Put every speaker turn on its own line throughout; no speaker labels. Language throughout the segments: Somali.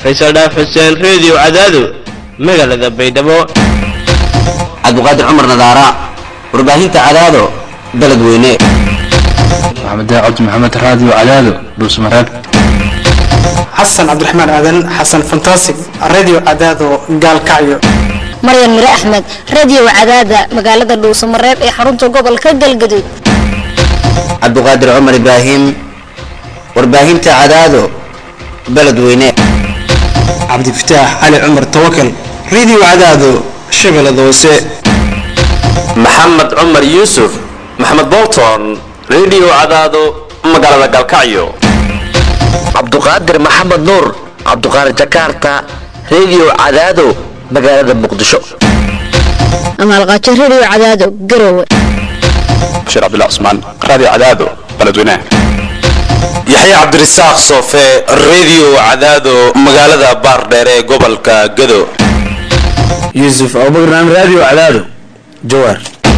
faysal dhaaf xuseen reediyo cadaado magaalada baydhabo
cabdiqaadir cumar nadaara warbaahinta cadaado beledweyne
maxamed cabdi maxamed raadiyo cadaado dhuusmareeb
xasan cabdiraxmaan aadan xasan fantasig radio cadaado gaalkacyo
maryan mire axmed radio cadaada magaalada dhuusamareeb ee xarunta gobolka galgaduud
cabdiqaadir cumar ibraahim warbaahinta cadaado beledweyne
cabdifataax cali cumar tawakal radio cadaado shabeellada hoose
maxamed cumar yuusuf maxamed bolton radio cadaado magaalada galkacyo
cabduqaadir maxamed nuur cabduqaadir jakarta radio cadaado magaalada muqdisho
amaalqaajo radio cadaado garowe
bashiir cabdullah cusmaan raadiyo cadaado beledweynaha
yaxya cabdirasaaq soofe radio cadaado magaalada baardheer ee gobolka gado
yuusuf abubakar radio cadaado jawaar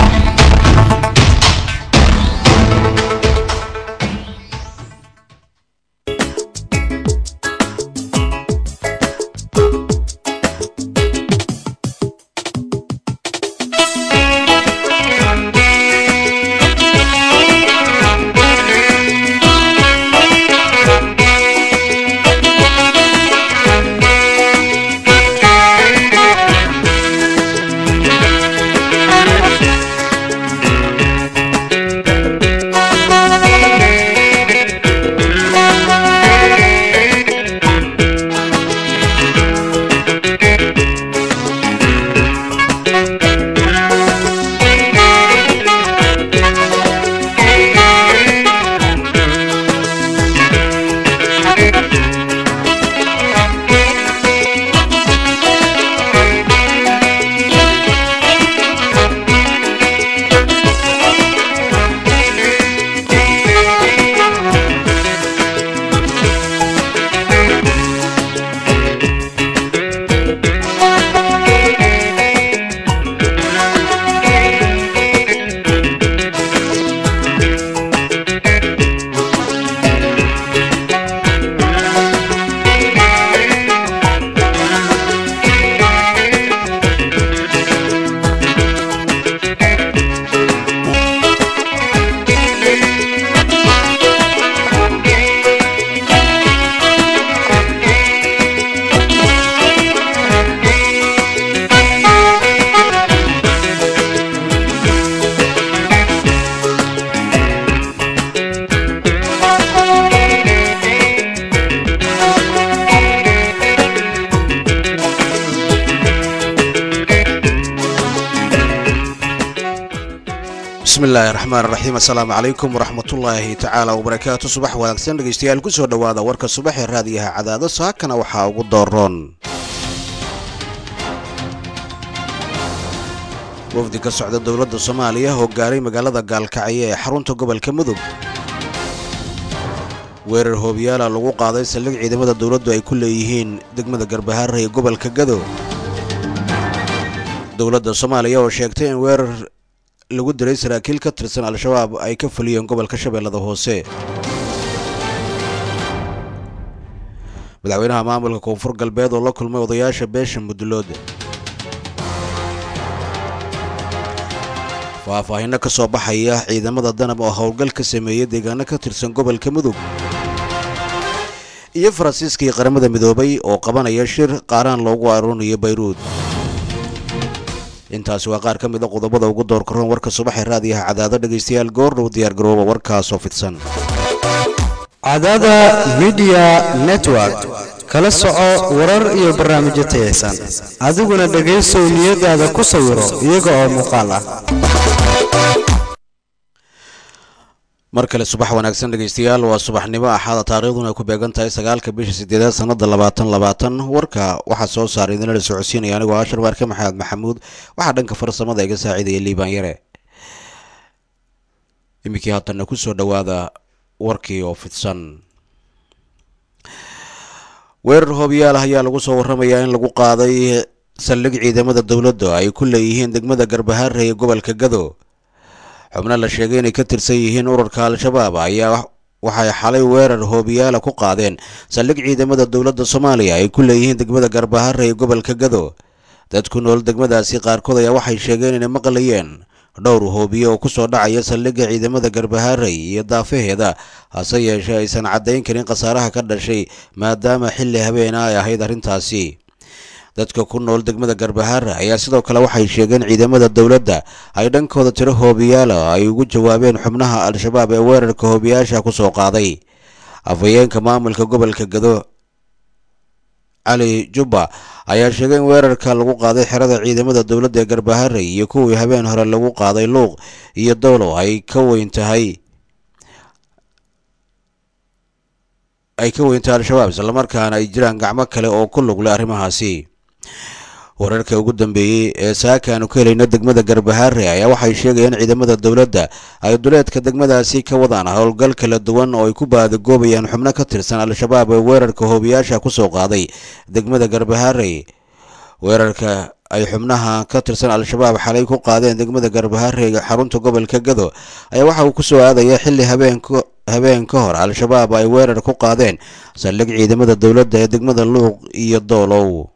bismillahi raxmaan raxiim assalaamu calaykum waraxmatullaahi tacaala wabarakaatu subax wanaagsan dhegeystayaal kusoo dhowaada warka subax ee raadiyaha cadaado saakana waxaa ugu dooroon wafdi ka socda dowladda soomaaliya oo gaaray magaalada gaalkacyo ee xarunta gobolka mudug weerar hoobiyaala lagu qaaday saldhig ciidamada dowladdu ay ku leeyihiin degmada garbahaara ee gobolka gado dowladda soomaaliya oo sheegtay in weerar lagu diray saraakiil ka tirsan al-shabaab ay ka fuliyeen gobolka shabeellada hoose madaxweynaha maamulka koonfur galbeed oo la kulmay odayaasha beesha mudlood faahfaahinno ka soo baxaya ciidamada danab oo howlgal ka sameeyey deegaano ka tirsan gobolka mudug iyo faransiiskii qaramada midoobay oo qabanaya shir qaaraan loogu aroorinayo bayruud intaasi waa qaar ka mid a qodobada ugu door karoon warka subaxee raadiyaha cadaado dhegaystayaal goordhow diyaargarooba warkaasoo fidsan
cadaada midiya network kala soco warar iyo barnaamijyo tayaysan adiguna dhegaysow niyadaada ku sawiro iyaga oo muuqaal ah
mar kale subax wanaagsan dhegaystayaal waa subaxnimo axaada taariikhduna ay ku beegan tahay sagaalka bisha sideedaad sannada labaatan labaatan warka waxaa soo saaray idinala socodsiinaya anigoo ashar waarke maxamed maxamuud waxaa dhanka farsamada iga saaciidaya liibaan yare iminkii haatanna ku soo dhowaada warkii oo fidsan weerar hoobiyaal ayaa lagu soo warramayaa in lagu qaaday saldhig ciidamada dowladda ay ku leeyihiin degmada garbahaare ee gobolka gado xubno la sheegay inay ka tirsan yihiin ururka al-shabaab ayaa waxay xalay weerar hoobiyaala ku qaadeen saldhig ciidamada dowladda soomaaliya ay ku leeyihiin degmada garbahare ee gobolka gado dad ku nool degmadaasi qaarkood ayaa waxay sheegeen inay maqlayeen dhowr hoobiye oo kusoo dhacaya saldhigga ciidamada garbaharey iyo daafaheeda hase yeeshee aysan caddayn karin khasaaraha ka dhashay maadaama xilli habeena ay ahayd arrintaasi dadka ku nool degmada garbahare ayaa sidoo kale waxay sheegeen ciidamada dowladda ay dhankooda tiro hoobiyaala ay ugu jawaabeen xubnaha al-shabaab ee weerarka hoobiyaasha kusoo qaaday afhayeenka maamulka gobolka gado cali jubba ayaa sheegay in weerarka lagu qaaday xerada ciidamada dowladda ee garbahare iyo kuwii habeen hore lagu qaaday luuq iyo dowlow ay ka weyn tahay ay ka weyntahay al-shabaab islamarkaana ay jiraan gacmo kale oo ku lugle arrimahaasi wararka ugu dambeeyey ee saaka aanu ka helayna degmada garbahare ayaa waxay sheegayaan ciidamada dowladda ay duleedka degmadaasi ka wadaan howlgal kala duwan oo ay ku baadagoobayaan xubno ka tirsan al-shabaab ee weerarka hoobiyaasha kusoo qaaday degmada garbahare weerarka ay xubnaha ka tirsan al-shabaab xalay ku qaadeen degmada garbahare ee xarunta gobolka gado ayaa waxa uu kusoo aadaya xilli habeenka habeen ka hor al-shabaab ay weerar ku qaadeen saldhig ciidamada dowladda ee degmada luuq iyo doolow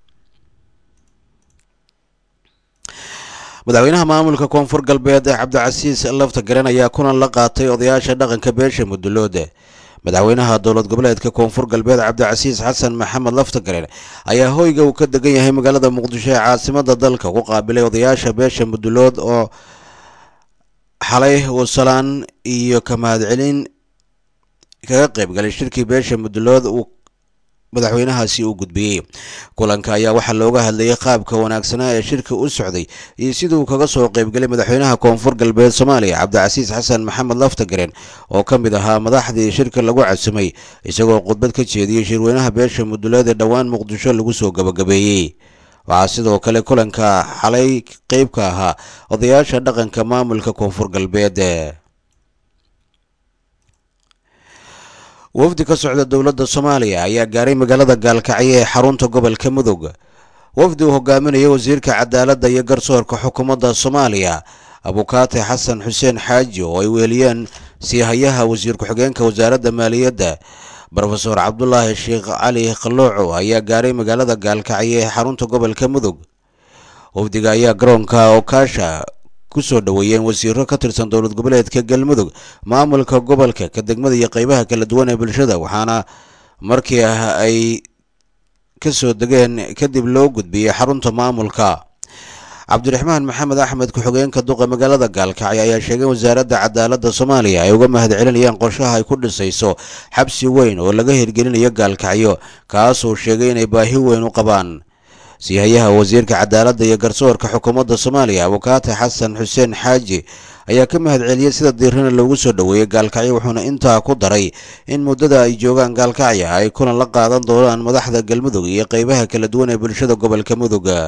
madaxweynaha maamulka koonfur galbeed cabdicasiis lafta garan ayaa kulan la qaatay odayaasha dhaqanka beesha mudulood madaxweynaha dowlad goboleedka koonfur galbeed cabdicasiis xasan maxamed lafta garen ayaa hoyga uu ka degan yahay magaalada muqdisho ee caasimada dalka ku qaabilay odayaasha beesha mudulood oo xalay uu salaan iyo ka mahadcelin kaga qayb galay shirkii beesha mudulood uu madaxweynahaasi uu gudbiyey kulanka ayaa waxaa looga hadlayay qaabka wanaagsanaa ee shirka u socday iyo siduu kaga soo qaybgalay madaxweynaha koonfur galbeed soomaaliya cabdicasiis xasan maxamed laftagaren oo ka mid ahaa madaxdii shirka lagu casumay isagoo khudbad ka jeediyey shirweynaha beesha muduleed ee dhowaan muqdisho lagu soo gabagabeeyey waxaa sidoo kale kulanka xalay qeyb ka ahaa odayaasha dhaqanka maamulka koonfur galbeed wafdi ka socda dowladda soomaaliya ayaa gaaray magaalada gaalkacyo ee xarunta gobolka mudug wafdi uu hogaaminaya wasiirka cadaaladda iyo garsoorka xukuumadda soomaaliya abukaate xasan xuseen xaaji oo ay weeliyeen siihayaha wasiir ku-xigeenka wasaaradda maaliyadda brofeor cabdulaahi sheekh cali qalooco ayaa gaaray magaalada gaalkacyo ee xarunta gobolka mudug wafdiga ayaa garoonka okaasha ku soo dhoweeyeen wasiiro ka tirsan dowlad goboleedka galmudug maamulka gobolka ka degmada iyo qeybaha kala duwan ee bulshada waxaana markii ay ka soo degeen kadib loo gudbiyey xarunta maamulka cabdiraxmaan maxamed axmed ku-xigeenka duqa magaalada gaalkacyo ayaa sheegay in wasaaradda cadaaladda soomaaliya ay uga mahad celinayaan qorshaha ay ku dhisayso xabsi weyn oo laga hirgelinayo gaalkacyo kaasuu sheegay inay baahi weyn u qabaan siihayaha wasiirka cadaaladda iyo garsoorka xukuumadda soomaaliya abukaate xasan xuseen xaaji ayaa ka mahad celiyey sida diirana loogu soo dhoweeyey gaalkacyo wuxuuna intaa ku daray in muddada ay joogaan gaalkacyo ay kulan la qaadan doonaan madaxda galmudug iyo qeybaha kala duwan ee bulshada gobolka muduga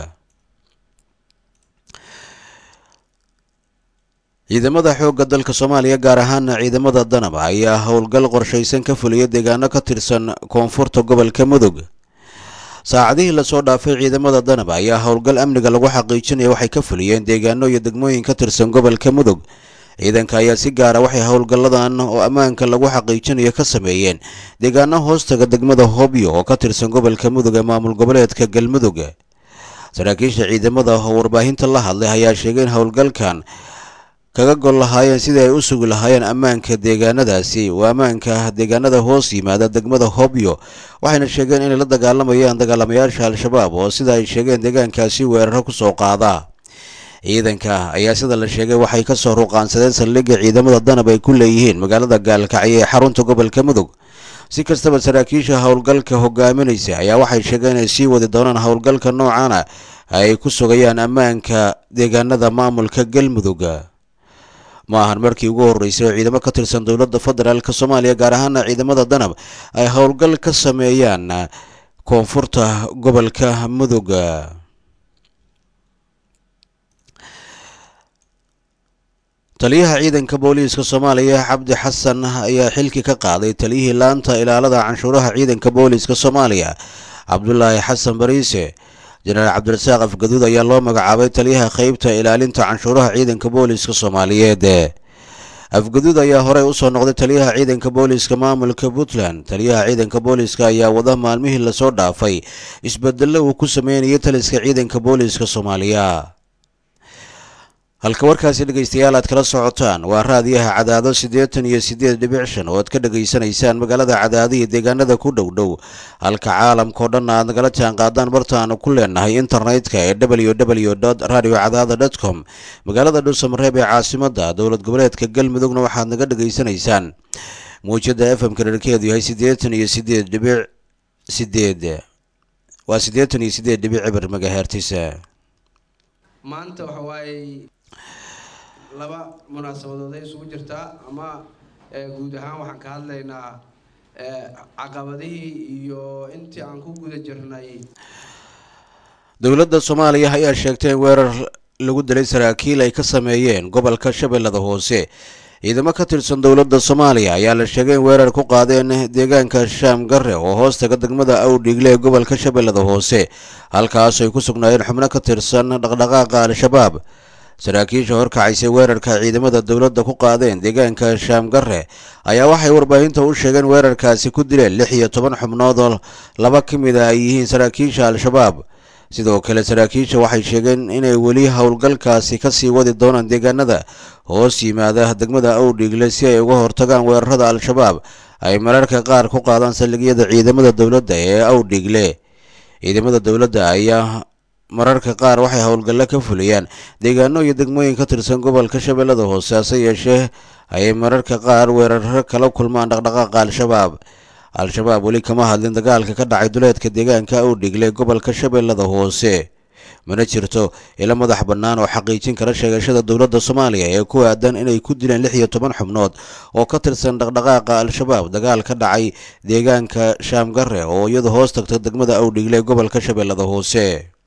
ciidamada xoogga dalka soomaaliya gaar ahaana ciidamada danab ayaa howlgal qorshaysan ka fuliyay deegaano ka tirsan koonfurta gobolka mudug saacadihii lasoo dhaafay ciidamada danab ayaa howlgal amniga lagu xaqiijinaya waxay ka fuliyeen deegaano iyo degmooyin ka tirsan gobolka mudug ciidanka ayaa si gaara waxay howlgalladan oo ammaanka lagu xaqiijinayo ka sameeyeen deegaano hoostaga degmada hobyo oo ka tirsan gobolka mudug ee maamul goboleedka galmudug saraakiisha ciidamada oo warbaahinta la hadlay ayaa sheegay in howlgalkan kaga gol lahaayeen sidii ay u sugi lahaayeen ammaanka deegaanadaasi waa ammaanka deegaanada hoos yimaada degmada hobyo waxayna sheegeen inay la dagaalamayaan dagaalamayaasha al-shabaab oo sida ay sheegeen deegaankaasi weeraro ku soo qaada ciidanka ayaa sida la sheegay waxay ka soo ruqaansadeen saldhigga ciidamada danab ay ku leeyihiin magaalada gaalkacyo ee xarunta gobolka mudug si kastaba saraakiisha howlgalka hogaaminaysa ayaa waxay sheegeen inay sii wadi doonaan howlgalka noocana ay ku sugayaan ammaanka deegaanada maamulka galmudug ma ahan markii ugu horreysay oo ciidamo ka tirsan dowladda federaalk soomaaliya gaar ahaana ciidamada danab ay howlgal ka sameeyaan koonfurta gobolka mudug taliyaha ciidanka booliiska soomaaliya cabdi xasan ayaa xilki ka qaaday taliyihii laanta ilaalada canshuuraha ciidanka booliiska soomaaliya cabdulaahi xasan bariise jenaraal cabdirasaaq afgaduud ayaa loo magacaabay taliyaha qeybta ilaalinta canshuuraha ciidanka booliiska soomaaliyeed afguduud ayaa horey usoo noqday taliyaha ciidanka booliiska maamulka puntland taliyaha ciidanka booliiska ayaa wada maalmihii lasoo dhaafay isbedelo uu ku sameynayay taliska ciidanka booliiska soomaaliya halka warkaasi dhegaystayaal aad kala socotaan waa raadiyaha cadaado siddeetan iyo siddeed dhibic shan oo aad ka dhegaysanaysaan magaalada cadaado iyo deegaanada ku dhow dhow halka caalamkao dhan aad nagala jaan qaadaan barta aanu ku leenahay internetka ee w w radio cadaada com magaalada dhuusamareeb ee caasimada dowlad goboleedka galmudugna waxaad naga dhegaysanaysaan muujada f m ka dherkeedu yahay siddeetan iyo siddeed dhibic sideed waa siddeetan iyo siddeed dhibic cibir magahertisa
maanta waxa waaye laba munaasabadood ay isugu jirtaa ama guud ahaan waxaan ka hadlaynaa caqabadihii iyo intii aan ku guda jirnay
dowladda soomaaliya ayaa sheegtay in weerar lagu dilay saraakiil ay ka sameeyeen gobolka shabeellada hoose ciidamo ka tirsan dowladda soomaaliya ayaa la sheegay in weerar ku qaadeen deegaanka shaam garre oo hoostaga degmada awdhiigle ee gobolka shabeellada hoose halkaas ay ku sugnaayeen xubno ka tirsan dhaqdhaqaaqa al-shabaab saraakiisha horkacaysay weerarka ciidamada dowladda ku qaadeen deegaanka shaam garre ayaa waxay warbaahinta u sheegeen weerarkaasi ku dileen lix iyo toban xubnood oo laba ka mid a ay yihiin saraakiisha al-shabaab sidoo kale saraakiisha waxay sheegeen inay weli howlgalkaasi kasii wadi doonaan deegaanada hoos yimaada degmada awdhiigle si ay uga hortagaan weerarada al-shabaab ay mararka qaar ku qaadaan saldhigyada ciidamada dowladda ee awdhiigle ciidamada dowladda ayaa mararka qaar waxay howlgallo ka fuliyaan deegaano iyo degmooyin ka tirsan gobolka shabeellada hoose hase yeeshee ayay mararka qaar weeraro kala kulmaan dhaqdhaqaaqa al-shabaab al-shabaab weli kama hadlin dagaalka ka dhacay duleedka deegaanka awdhigle gobolka shabeellada hoose mana jirto ilo madax bannaan oo xaqiijin kara sheegashada dowladda soomaaliya ee ku aadan inay ku dileen lix iyo toban xubnood oo ka tirsan dhaqdhaqaaqa al-shabaab dagaal ka dhacay deegaanka shaamgarre oo iyadu hoos tagta degmada awdhigle ee gobolka shabeellada hoose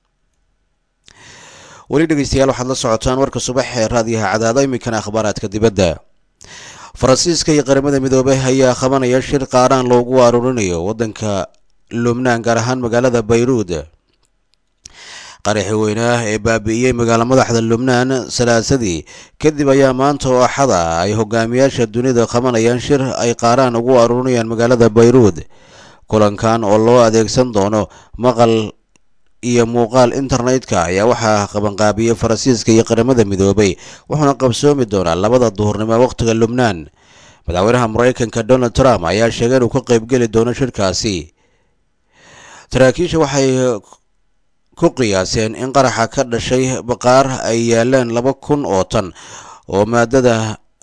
weli dhegeystayaal waxaad la socotaan warka subax ee raadiyaha cadaado iminkana akhbaaraadka dibadda faransiiska iyo qaramada midoobay ayaa qabanaya shir qaaraan loogu aruurinayo waddanka lubnaan gaar ahaan magaalada bayruud qaraxi weynaah ee baabi'iyey magaalo madaxda lubnaan salaasadii kadib ayaa maanta oo axada ay hogaamiyaasha dunida qabanayaan shir ay qaaraan ugu aruurinayaan magaalada bayruud kulankan oo loo adeegsan doono maqal iyo muuqaal internetka ayaa waxaa qabanqaabiyey faransiiska iyo qaramada midoobay wuxuuna qabsoomi doonaa labada duhurnimo wakhtiga lubnaan madaxweynaha maraykanka donald trump ayaa sheegay inuu ka qaybgeli doono shirkaasi saraakiisha waxay ku qiyaaseen in qaraxa ka dhashay baqaar ay yaalaan laba kun oo tan oo maadada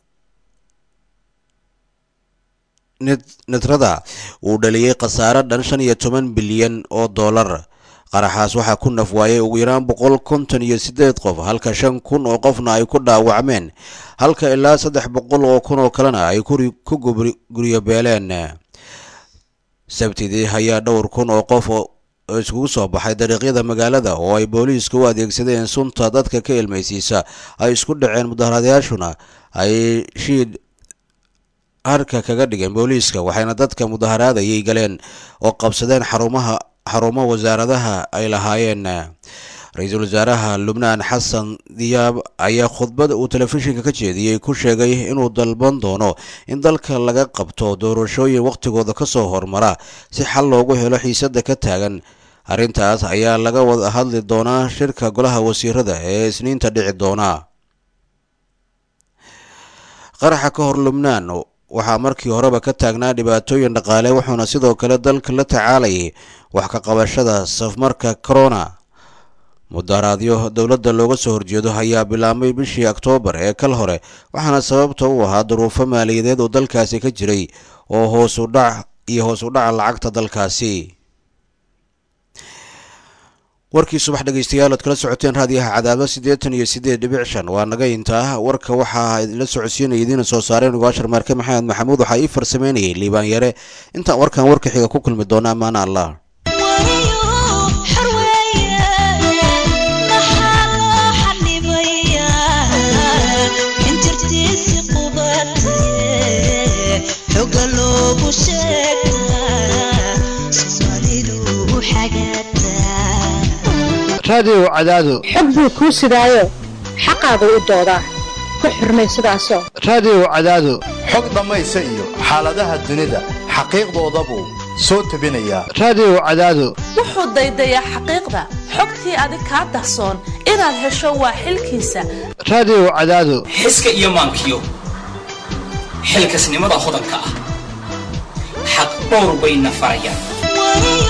nitrada uu dhaliyey khasaare dhan shan iyo toban bilyan oo dollar qaraxaas waxaa ku naf waayay ugu yaraan boqol konton iyo siddeed qof halka shan kun oo qofna ay ku dhaawacmeen halka ilaa saddex boqol oo kun oo kalena ay ku guryo beeleen sabtidii ayaa dhowr kun oo qof oo iskugu soo baxay dariiqyada magaalada oo ay booliiska u adeegsadeen sunta dadka ka ilmaysiisa ay isku dhaceen mudaharadayaashuna ay shiid harka kaga dhigeen booliiska waxayna dadka mudaharaadayay galeen oo qabsadeen xarumaha xarumo wasaaradaha ay lahaayeen ra-iisul wasaaraha lubnaan xasan diyaab ayaa khudbad uu telefishinka ka jeediyey ku sheegay inuu dalban doono in dalka laga qabto doorashooyin wakhtigooda kasoo hormara si xal loogu helo xiisada ka taagan arrintaas ayaa laga wada hadli doonaa shirka golaha wasiirada ee isniinta dhici doona qaraxa ka hor lubnaan waxaa markii horeba ka taagnaa dhibaatooyin dhaqaale wuxuuna sidoo kale dalka la tacaalayay wax ka qabashada safmarka corona mudaharaadyo dowladda looga soo horjeedo ayaa bilaabmay bishii oktoobar ee kal hore waxaana sababta u ahaa duruufo maaliyadeed oo dalkaasi ka jiray oo hoosu dhac iyo hoos u dhaca lacagta dalkaasi warkii subax dhegeystayaal oad kala socoteen raadiyaha cadaado siddeetan iyo siddeed dhibic shan waa naga intaa warka waxaa idinla socodsiinaya idiina soo saareen ugu ashar maarke maxamed maxamuud waxaa ii farsameynayay liibaan yare intaan warkan warka xiga ku kulmi doona ammaana allah
raadiyow cadaado
xog buu kuu sidaayo xaqaagu u doodaa ku xurmay sidaasoo
raadiyo cadaado
xog dhammaysa iyo xaaladaha dunida xaqiiqdoodabuu soo tebinayaa
raadiyo cadaado
wuxuu daydayaa xaqiiqda xogtii adig kaa dahsoon inaad hesho waa xilkiisa
raadiyo cadaado
xiska iyo maankiyo xilkasnimada hodanka ah xaq dhowr bayna farayaan